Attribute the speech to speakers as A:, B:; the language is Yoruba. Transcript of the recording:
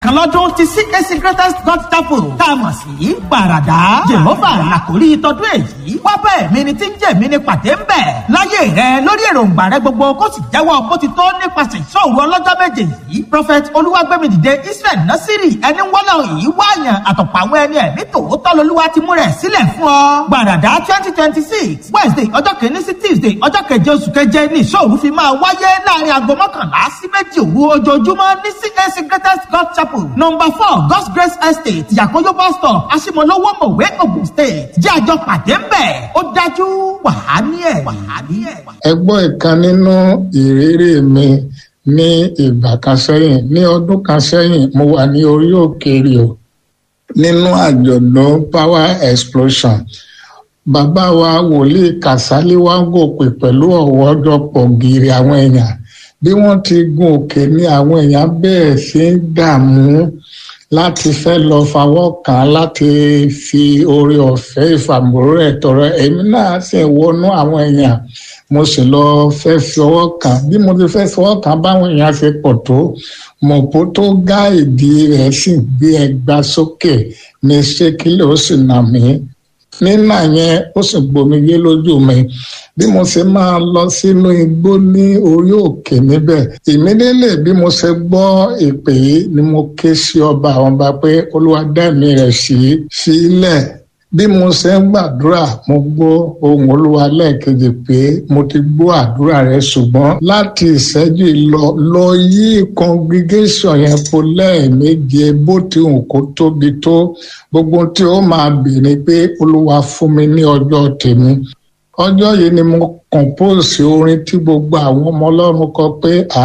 A: lẹ́ẹ̀kan lọ́dún ti CAC Greatest God Chapel tá a mọ̀ sí gbàràdá jehova làkórí tọdún èyí wá bẹ́ẹ̀ mi ni tí ń jẹ́ mi ni pàdé ń bẹ̀ láyé rẹ lórí èròǹgbà rẹ gbogbo kó sì jẹ́wọ́ bó ti tó nípasẹ̀ ìṣòro ọlọ́jọ́ méje yìí prophet olúwàgbẹ́mìdìde Israel Nasiri ẹni wọ́lọ́ yìí wáyàn àtọ̀pọ̀ àwọn ẹni ẹ̀mí tòótọ́ lolúwa ti mú rẹ̀ sílẹ̀ fún ọ gbàràdá twenty twenty six Wednesday ọjọ́ kìíní sí Tuesday ọjọ́ keje oṣù keje ní ìṣòro fi máa wáyé láàrin aago mọ́kànlá sí méjì òru ojoojúmọ́ ní CAC Greatest God Chapel number four God's Grace Estate Yakoyo bus stop Asimolowo Mowe Ogun State jẹ́ àjọ pàdé ń bẹ̀ ó dájú wàhání ẹ̀ wàhání ẹ̀.
B: ẹ gbọ́ ìkan nínú ìrírí mi ní ìgbà kan sẹ́yìn ní ọdún kan sẹ́yìn mo wà ní orí òkè Rio nínú àjọ̀dún power explosion bàbá wa wòlíì Kàsálí wá gòkè pẹ̀lú ọ̀wọ́jọpọ̀ gírí àwọn èèyàn bí wọ́n ti gun òkè ní àwọn èèyàn bẹ̀rẹ̀ sí í dààmú láti fẹ́ lọ fawọ́ kàn án láti fi oore ọ̀fẹ́ ìfàmúrò ẹ̀ tọrọ èmi náà sì wọnú àwọn èèyàn mo sì lọ fẹ́ fi ọwọ́ kàn bí mo ti fẹ́ fọwọ́ kàn báwọn èèyàn ṣe pọ̀ tó mọ̀pó tó gá ìdí rẹ̀ sì gbé ẹgbà sókè ní ṣékílẹ̀ ó sì nà mí nínà yẹn ó sì gbomijé lójú mi bí mo ṣe máa lọ sínú igbó ní orí òkè níbẹ̀ ìmídélé bí mo ṣe gbọ́ ìpè yìí ni mo ké sí ọba àwọn ọba pé olúwa dá mi rẹ̀ sí sílẹ̀ bí mo ṣe ń gbàdúrà mo gbọ́ ohùn olúwa lẹ́ẹ̀kejì pé mo ti gbọ́ àdúrà rẹ ṣùgbọ́n láti ìṣẹ́jú lọ lọ yí congregation yẹn po lẹ́ẹ̀méje bó ti hùn kó tóbi tó gbogbo tí ó máa bèèrè pé olúwa fún mi ní ọjọ́ tèmi ọjọ́ yìí ni mo compose orin tí gbogbo àwọn ọmọ ọlọ́run kọ pé à